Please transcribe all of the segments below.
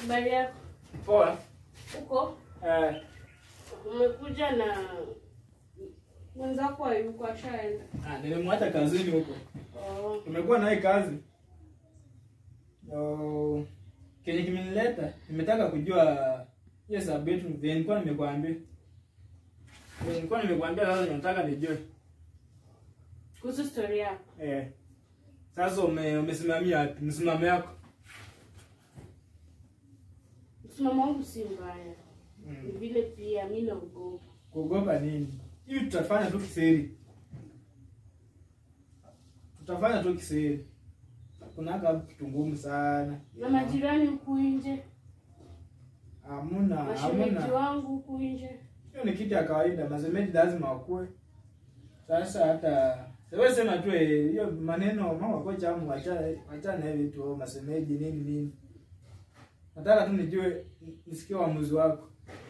Habari yako? Poa. Uko? Eh, Umekuja na mwenzako hayuko ashaenda. ah, nilimwacha kazini huko. Oh. Tumekuwa naye kazi. Oh, kenye kimenileta, nimetaka kujua hiyo sababu yetu vile nilikuwa nimekuambia. Vile nilikuwa nimekuambia sasa nataka nijue. Kuhusu story yako. Eh. Sasa ume, umesimamia wapi? Msimamo yako. Msimamo wangu si mbaya. Ni Mm. vile pia mimi naogopa. Kuogopa nini? Hivi tutafanya tu kisiri. Tutafanya tu kisiri. Kunaka kitu ngumu sana. Na majirani huku nje, Hamuna, mashemeji hamuna. wangu huku nje. Hiyo ni kitu ya kawaida, masemeji lazima wakue. Sasa hata wewe sema tu eh, hiyo maneno mama kocha amu acha acha na hivi tu masemeji nini nini. Nataka tu nijue nisikie uamuzi wako.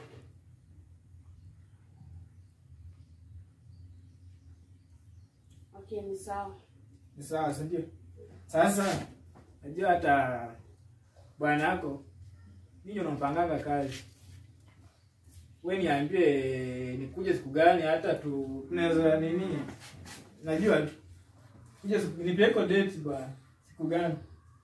Okay, ni sawa. Ni sawa, si ndio? Sasa najua hata bwana yako ninyi unampanganga kazi. We niambie nikuje siku gani hata tu tunaweza nini? Najua tu. Kuja siku nipeko date bwana. Siku gani?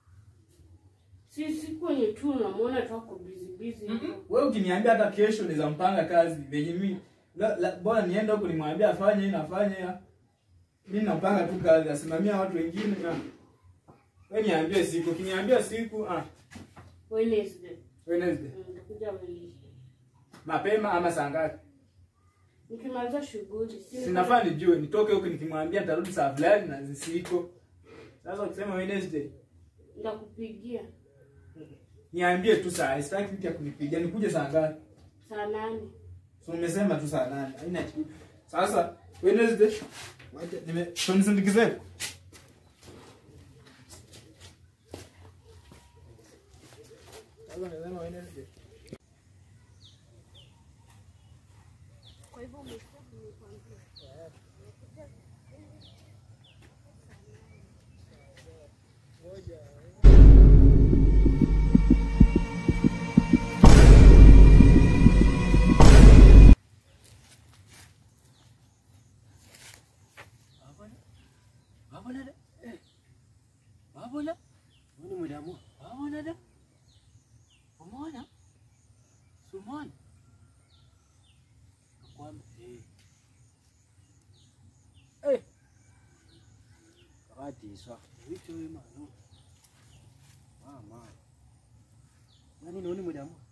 Si siku yenye tu unamwona tu ako busy busy. Wewe ukiniambia hata kesho naweza mpanga kazi venye mimi la, la, bora niende huko nimwambie afanye hii nafanye ya. Mimi napanga tu kazi, asimamia watu wengine na wewe niambie siku, ukiniambia siku ah Wednesday. Wednesday. Mm, Nitakuja Wednesday. Mapema ama saa ngapi? Nikimaliza shughuli, si Sinafaa nijue, nitoke huko nikimwambia nitarudi saa fulani na zisiko. Sasa ukisema Wednesday, Nitakupigia niambie tu saa, sitaki mtu ya kunipigia, nikuje saa ngapi? saa nane. So umesema tu saa nane. Haina kitu. Sasa Wednesday wacha nime tunisindikize. Sasa nimesema Wednesday. Kwa hivyo Wabona da? Eh. Wabona? Wani mu damu? Wabona da? Umeona? Sumona? Kwamba eh. Eh. Kati sa. Wicho wema no. Mama. Nani noni mu damu?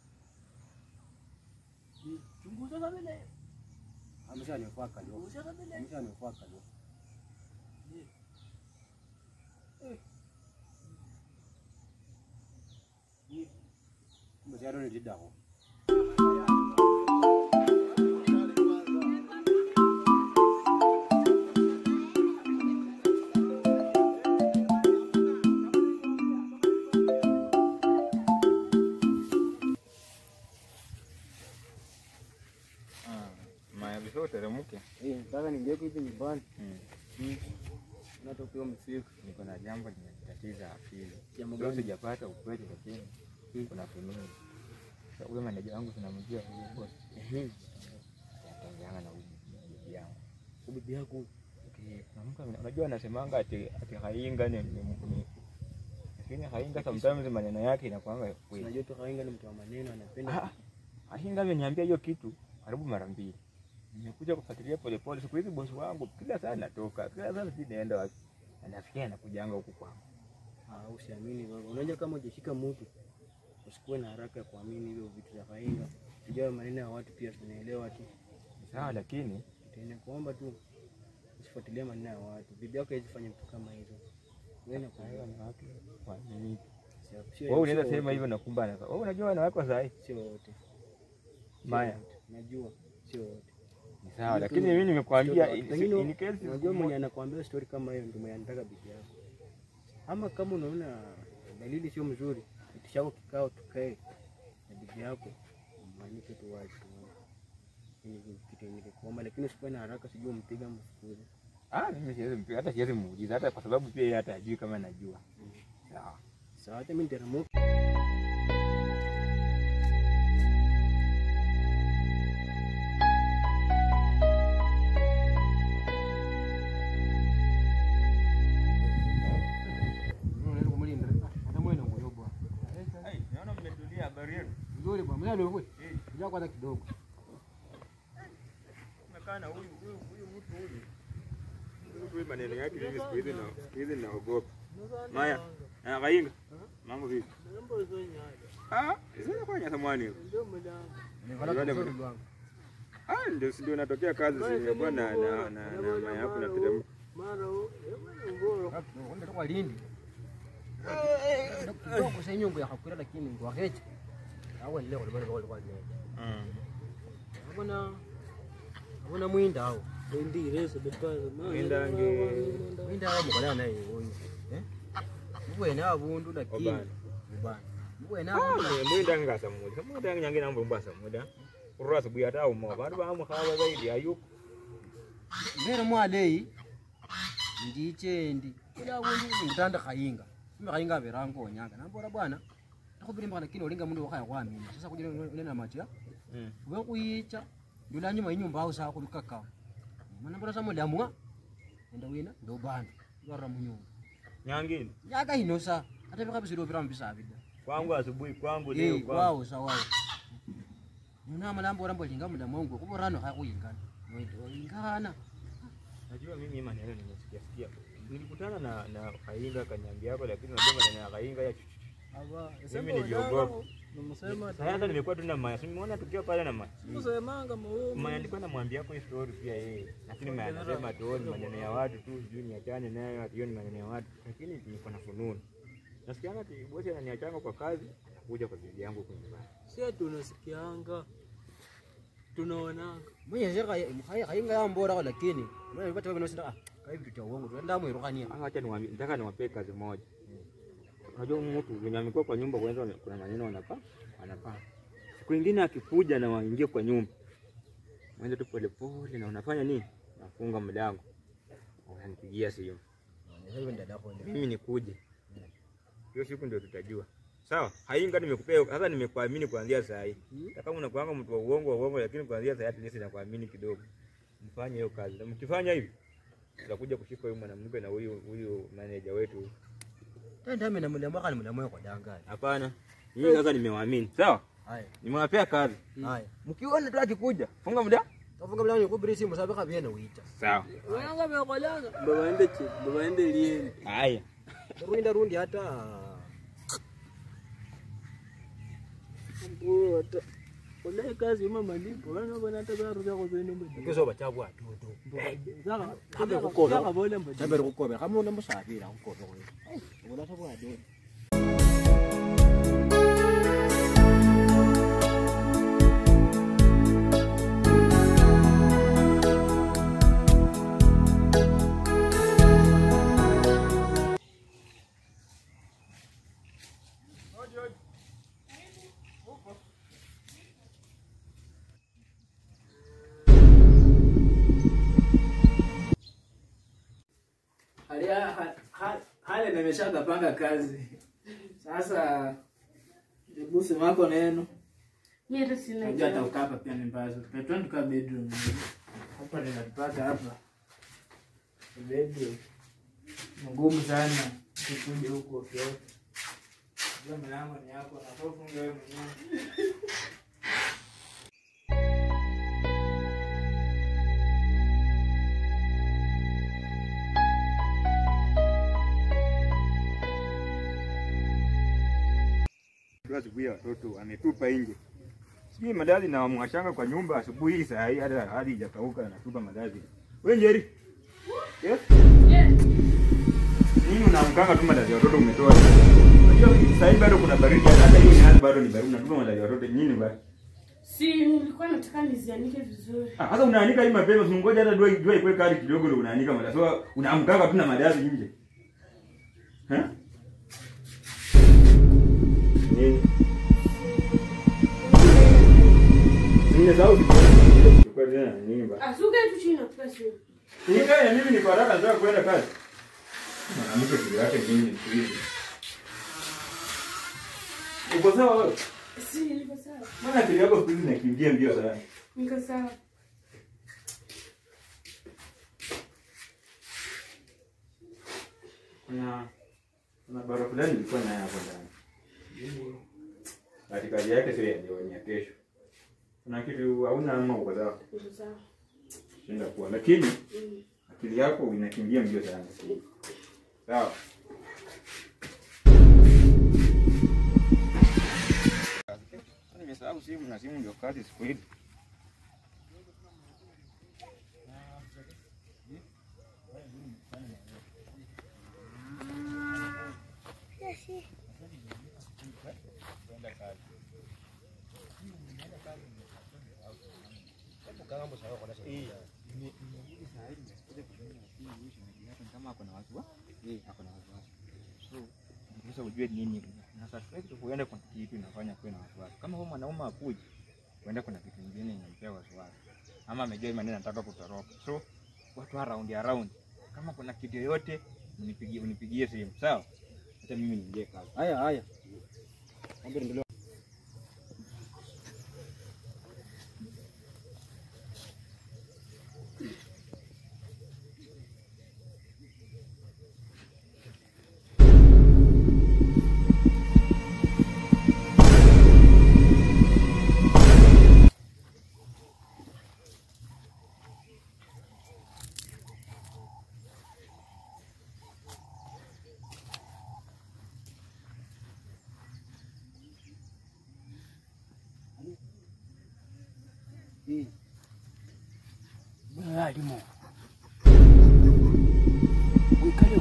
Chunguza kabla. Ameshanifua kalio. Ameshanifua kalio. Kumbe tayari nilidako. Maya before uteremke, Eh, nataka ningeke hivi nyumbani. mm. Natokea msiku. niko na jambo limenitatiza akili. Jambo Leo gani? sijapata ukweli, lakini Mm. kuna fununu. Sasa Huyo maneja wangu tunamjua huyo boss, Ehe. anatengeana na huyu bibi yangu. Bibi yako. Okay, kuna mtu ame- unajua anasemanga ati ati hainga ni ni ni- lakini hainga sometimes maneno yake inakuanga kweli. Unajua tu Kainga ni mtu wa maneno Ah, anapenda. Hainga ameniambia hiyo kitu karibu mara mbili. Nimekuja kufuatilia polepole. Siku hizi bosi wangu kila saa natoka, kila saa sijui naenda wapi. Anafikia anakujanga huku kwangu. Ah, usiamini wewe. Unajua kama hujashika mtu usikuwe na haraka ya kuamini hivyo vitu vya Kainga. Sijua maneno ya watu pia tunaelewa tu. Sawa, lakini Tena kuomba tu usifuatilie maneno ya watu. Bibi yako haiwezi fanya vitu kama hizo. Wewe na hayo wanawake waaminiki. sio Wewe unaweza sio sema wote. hivyo na kumbe anafaa. Wewe unajua wanawake wa saa hii Sio wote. Sio Maya. wote. Najua sio wote. ni sawa, Mtu- lakini mimi nimekwambia Mtoto in- wake. Pengine in case unajua mwenye anakuambia story kama hiyo ndio mwenye anataka bibi yako. Ama kama unaona dalili sio mzuri, itishako kikao tukae na bibi yako, mwanike tu wazi tuone. Hii ni kitu yenye kuomba, lakini usikuwe na haraka, sijui umpiga mfukuze. ah, mimi siwezi mpiga, hata siwezi muuliza, hata kwa sababu pia yeye hata hajui kama najua. Sawa. Sawa, hata mimi nitaramuka pole bwana. Mzee ndio Ngoja kwanza kidogo. Nakaa na huyu huyu huyu mtu huyu. Huyu huyu maneno yake hivi siku hizi na siku hizi naogopa. Maya, na kainga. Mambo vipi? Ah, sasa kwa nyasa mwani. Nimeona kwa ndugu wangu. Ah, ndio si ndio natokea kazi si bwana na na na maya hapo na teremka. Ndio kwa Lindi. Kidogo sasa nyongo ya hakura lakini ndo akeche. Hawa leo kwa kwa kwa. Mm. Hakuna hakuna mwinda hao. Mwinda nge Mwinda hao mkolana naye huyu. Eh? Mwe na abundu lakini. Obana. Obana. Mwe na Ah, abundu. ni mwinda ngasa mmoja. Kama mwinda nyange na mbasa muda. Urura asubuhi hata umo. Bantu ba mu hawa zaidi ayuko. Mbere mwalei. Ndichendi. Kila abundu ngitanda khayinga. Mimi khayinga berango onyanga. Nambora bwana. Takubirimba lakini olinga mundu wakhaya kwamina. Sasa kujira nena matia. Mm. Uwe kuyicha. Ndula nyuma inyumba au saa kulikaka. Mana mbona samu lamwa. Enda wina ndo bana. Yara munyumba. Nyangini. Nyaka inosa. Hata vika bisiro vira mbisa abida. Kwangu asubuhi kwangu leo Eh, kwangu. wao sawa. Nuna malambo rambo linga muda mwangu kuborano hakuyingana. Noito ingana. Najua mimi maneno nimesikia sikia. Nilikutana na na Kainga kaniambia hapo lakini unajua maneno ya Kainga ya mimi niliogopa. Sasa hata nimekuwa tu na Maya. Simuona tukiwa pale na Maya. Maya alikuwa anamwambia hapo story pia yeye. Lakini Maya anasema tu ni maneno ya watu tu, sijui niachane nayo, ati hiyo ni maneno ya watu. Lakini niko na fununu. Nasikianga ati bosi ananiachanga kwa kazi, kuja kwa bibi yangu huko nyumbani. sie tunasikianga tunaonanga Mwenye zeka mkhaya kayinga yambora lakini mwenye vipata wewe nosita ah kai vitu cha uongo tuenda mwirukania. Ah, acha niwaambie, nataka niwapee kazi moja. Unajua mtu mwenye amekuwa kwa nyumba kwanza kuna maneno wanapa wanapa. Siku nyingine akikuja na waingie kwa nyumba. Mwende tu pole pole na unafanya nini? Nafunga mlango. Unanipigia simu. Sasa hiyo dada yako. Mimi nikuje. Hiyo siku ndio tutajua. Sawa? Hainga nimekupea sasa nimekuamini kuanzia saa hii. Hata kama unakuanga mtu wa uongo wa uongo lakini kuanzia saa hii at least nakuamini kidogo. Mfanye hiyo kazi. Na mkifanya hivi tutakuja kushika huyu mwanamke na huyu huyu manager wetu. Tenda mimi na mlambo kana mlambo kwa dangani. Hapana. Mimi sasa nimewaamini. Sawa? Haya. Nimewapea kazi. Haya. Mkiona tu akikuja, funga muda. Tafunga mlango kubiri simu sababu kabiena uita. Sawa. wenanga vekolanga babaende chi babaende lieni Haya. Ruinda rundi hata mbota ulai kazi ima malipo vanavona hata varuka kuzeni kizo bachabu atutu. mbodakavola mbodi Jambe rukobe kama una musafira kukobe kwa. Ubona sabu adu. hali ha- ha- hali nimeshakapanga kazi sasa busi wako neno Mimi hata sina najua hata jambo. ukapa pia ni mbazo petwa tuka bedroom hapa ninatupata hapa bedroom mgumu sana kukuja huku ofyote jua milango ni yako nakofunga wewe mwenyewe Kwa asubuhi ya watoto ametupa nje. Sijui madazi na mwashanga kwa nyumba asubuhi hii saa hii hata hadi ijakauka anatupa madazi. Wewe Njeri. Yes? Yeah. Nini unaamkanga tu madazi ya watoto umetoa? Unajua saa hii bado kuna baridi hata hiyo ni bado ni baridi unatupa madazi ya watoto nini basi? Si nilikuwa nataka nizianike vizuri. Ah, Sasa unaanika hii mapema, usingoje hata jua jua ikuwe kali kidogo ndio unaanika madazi. So unaamkanga tu na madazi nje. Eh? Nini? Nimesahau kuchukua tena nini basi? Asuka tu chini na pesa. Nikae mimi niko haraka nataka kwenda kazi. Mwanamke kile yake nini siku hizi? Uko sawa wewe? Si niko sawa. Mbona akili yako siku hizi inakimbia mbio sana? Niko sawa. Kuna kuna barua fulani ilikuwa nayo hapo ndani. ati kazi yake sio ya leo, ni ya kesho. Kuna kitu hauna ama uko sawa, Ndio sawa. shinda kuwa, lakini Mm. akili yako inakimbia mbio sana. Sawa. Nimesahau simu na simu ndio kazi siku hizi. kama ako na wasiwasi eh, ako na wasiwasi. So sasa ujue nini na suspect huenda kuna kitu inafanya kuwe na wasiwasi. Kama huyo mwanaume akuji, huenda kuna kitu kingine inampea wasiwasi, ama amejua maneno anataka kutoroka. So watu around around, kama kuna kitu yoyote unipigie, unipigie simu sawa. Hata mimi niingie kazi. Haya haya. Mambo endelea. Bwana alimo. Wikale.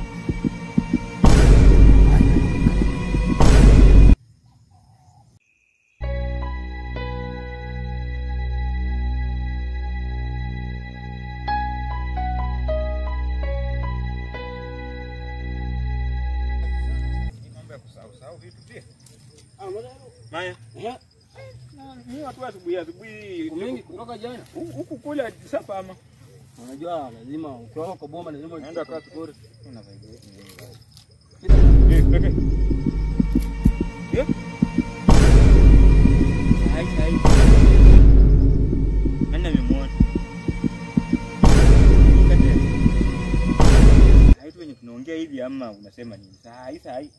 Mambo ya kusahau sahau vitu pia. Ah, mbona? Maya. Eh, Ni watu wa asubuhi asubuhi mingi kutoka jana. Hu- huku kule sapa ama Unajua lazima ukiwa kwa boma lazima naenda uchukue kazi kore. Una faida yote ni wewe. Kila Eh, peke. Eh? Hai hai. Nani amemwona? Hai tu wenye tunaongea hivi ama unasema nini? Saa hii saa hii.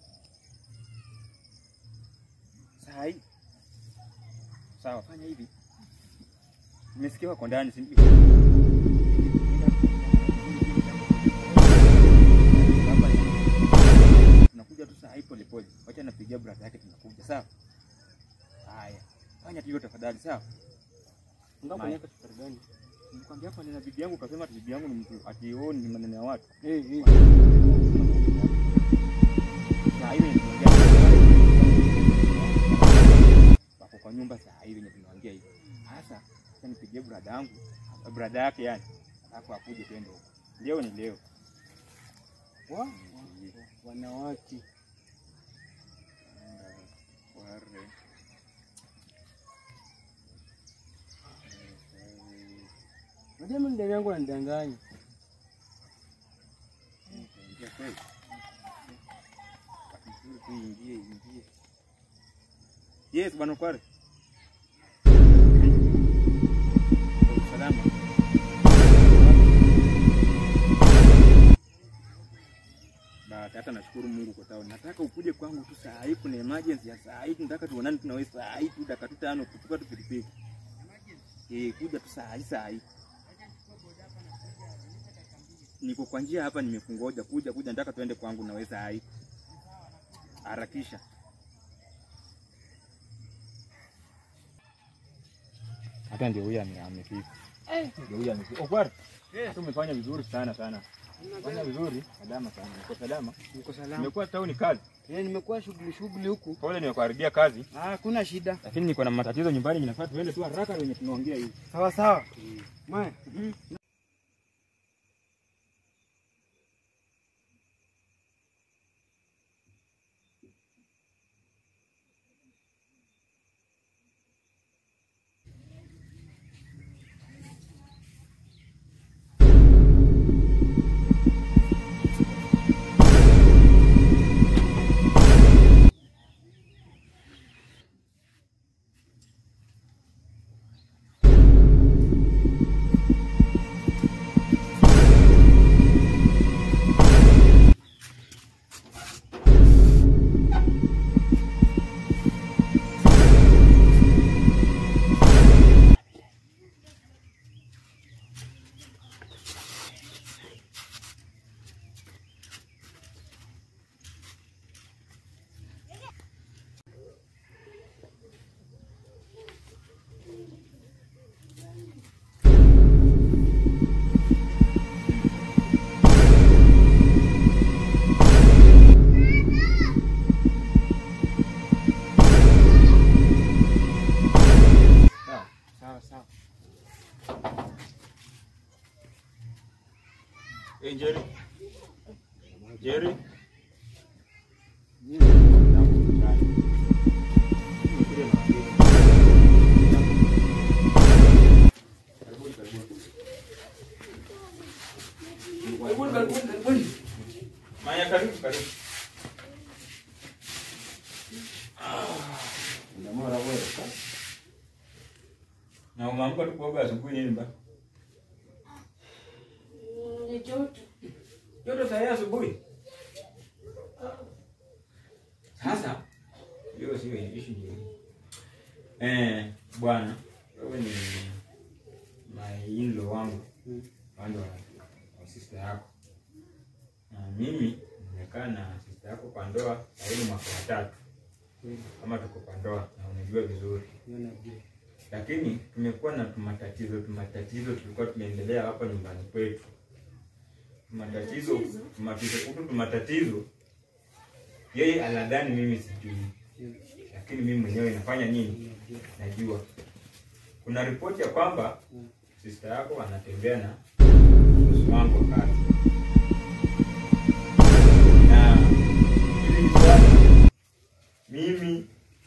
Saa hii. Sawa, fanya hivi. Nimesikia wako ndani, si ndio? Tunakuja tu saa hii pole pole. Wacha napigia brother yake tunakuja, sawa? Haya. Fanya tu hivyo tafadhali, sawa? ngapo Maya. niweka safari gani? Nikwambia hapa nina bibi yangu kasema ati bibi yangu ni mtu ati oh, ni maneno ya watu. Eh, eh. Saa hii wenye tunaongea wako kwa nyumba saa hii wenye tunaongea hivi. Sasa sasa nipigie brother yangu, brother yake yani. Alafu akuje twende huko. Leo ni leo. Wa? Wanawake. Ware. Unajua mimi ndani yangu ananidanganya. Ingia kweli. Vizuri tu ingie, ingie. Yes, bwana Kware. Salama. Basi hata nashukuru Mungu kwa tao. Nataka ukuje kwangu tu saa hii, kuna emergency ya saa hii, tunataka tuonane tu na wewe saa hii tu dakika tu tano kuchukua tu pikipiki. Eh, kuja tu saa hii saa hii. Niko kwa njia hapa, nimekungoja kuja kuja, nataka tuende kwangu na wewe saa hii. Harakisha. Hata ndio huyu ame- amefika. Ndio huyu amefika. Okwara. Hata umefanya vizuri sana sana. Fanya vizuri, salama sana. Uko salama? Niko salama. Nimekuwa tauni kazi. Eh, nimekuwa shughuli shughuli huku. Pole nimekuharibia kazi, Ah, hakuna shida. lakini niko na matatizo nyumbani, ninafaa tuende tu haraka wenye tunaongea hivi. Sawa sawa. Maya. Ndamara wewe. Na umeamka tu kuoga asubuhi nini ba? Mm, Ni joto. Joto saa hii asubuhi. Sasa hiyo sio issue nyingine. Eh, bwana, wewe ni my in-law wangu. Pande wa, wa sister yako. Na mimi nimekaa na sister yako kwa ndoa karibu mwaka wa tatu. Kama tuko kwa ndoa na unajua vizuri. Lakini tumekuwa na tumatatizo tumatatizo tulikuwa tunaendelea hapa nyumbani kwetu. Tumatatizo Matatizo? tumatatizo huku tumatatizo yeye anadhani mimi sijui, lakini mimi mwenyewe nafanya nini? Najua. Kuna ripoti ya kwamba sister yako anatembea na bosi wangu wa kazi, na hili swali mimi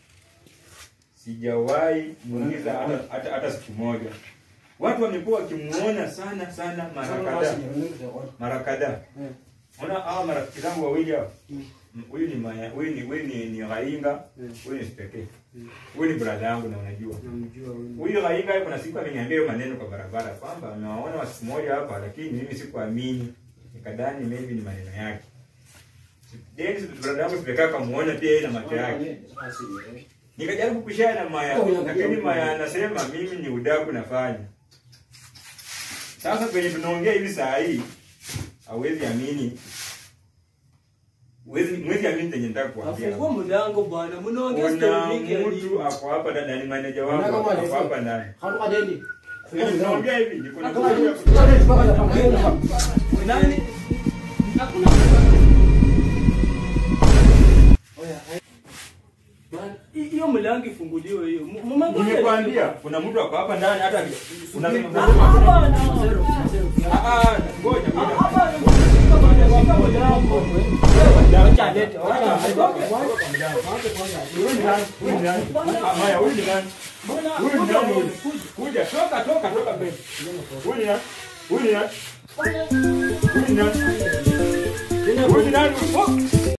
sijawahi muuliza hata, hata, hata siku moja. Watu wamekuwa wakimuona sana sana mara kadhaa mara kadhaa. Ona hawa marafiki zangu wawili hao. M- Huyu ni maya, huyu ni huyu ni, ni Rainga, huyu ni Speke. Huyu ni brother yangu na unajua. Huyu Rainga kuna siku ameniambia hiyo maneno kwa barabara kwamba amewaona wa siku moja hapa lakini mimi sikuamini. Nikadhani maybe ni maneno yake. Then brother yangu Speke akamuona pia yeye na macho yake. Nikajaribu kushare na Maya, lakini Maya anasema mimi ni udaku nafanya. Sasa kwenye tunaongea hivi saa hii hauwezi amini. Huwezi mwezi amini chenye nataka kuambia. Afungua mlango bwana, mnaongea Kuna story mingi ya mtu nini? ako hapa ndani, ni manager wangu Unataka ako mwalifu? hapa ndani. Hatuka dendi. Kwenye tunaongea hivi, niko na Nani? Hakuna Bwana, hi- hiyo mlango ifunguliwe hiyo. M- mmengoja Nimekwambia kuna mtu ako hapa ndani hata unasema Ah, ah, bwana. ah ah ngoja Ah, ngoja. ah, bwana, shika bwana, shika mlango. Wacha alete, wacha alete. Huyu ni nani? Huyu ni nani? Ah, Maya, huyu ni nani? Bwana, Huyu ni kuja nani? bwana, huyu? Kuja, toka toka toka mbele. Huyu ni nani? Huyu ni nani? Bwana, Huyu ni nani? Huyu ni nani? Oh!